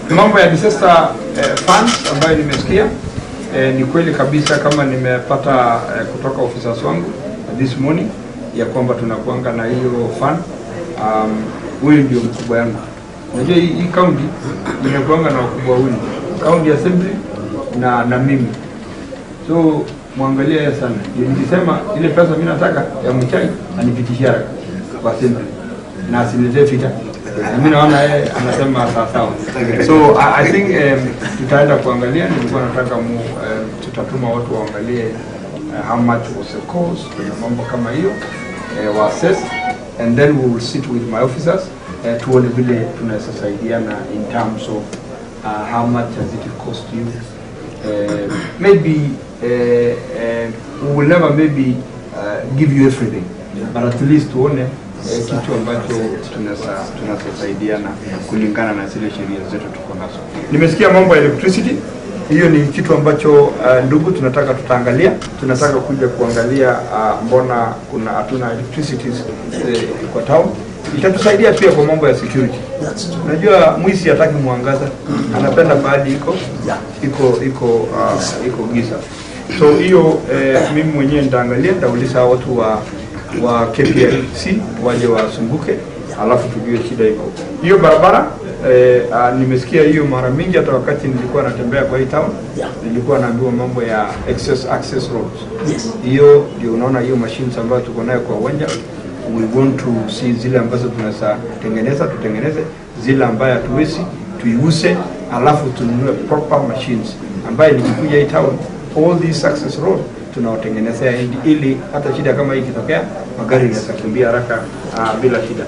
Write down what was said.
Mambo ya disaster eh, funds ambayo nimesikia eh, ni kweli kabisa kama nimepata eh, kutoka officers wangu this morning ya kwamba tunakuanga na hiyo fund. Um, huyu ndio mkubwa yangu. Unajua hii, hii county imekuanga na wakubwa wawili, county assembly na na mimi so mwangalia yeye sana. Ndio Nilisema ile pesa mimi nataka ya mchai anipitishia haraka kwa assembly na asiniletee fita. Na mimi naona yeye anasema sawa sawa. So I, I think um, tutaenda kuangalia, nilikuwa nataka mu um, tutatuma watu waangalie uh, how much was the cost na mambo kama hiyo uh, wa assess and then we will sit with my officers uh, tuone vile tunaweza saidiana in terms of uh, how much has it cost you uh, maybe uh, uh, we will never maybe uh, give you everything but at least tuone uh, kitu ambacho tunaweza tunasaidiana kulingana na zile sheria zetu tuko nazo. Nimesikia mambo ya electricity, hiyo ni kitu ambacho uh, ndugu tunataka tutaangalia. Tunataka kuja kuangalia uh, mbona kuna hatuna electricity uh, kwa town. Itatusaidia pia kwa mambo ya security. Unajua mwizi hataki mwangaza, anapenda pahali iko iko iko uh, iko giza. So hiyo eh, mimi mwenyewe nitaangalia, nitauliza watu wa wa KPLC waje wasumbuke, alafu tujue shida iko hiyo barabara. Eh, ah, nimesikia hiyo mara mingi, hata wakati nilikuwa natembea kwa hii town nilikuwa naambiwa mambo ya excess access roads. Hiyo ndio unaona hiyo machines ambayo tuko nayo kwa uwanja we want to see zile ambazo tunaweza tengeneza tutengeneze, zile ambayo hatuwezi tuiuse, alafu tununue proper machines ambayo nikikuja hii town all these access road tunawatengenezea ili, ili hata shida kama hii ikitokea magari yanaweza kimbia haraka uh, bila shida.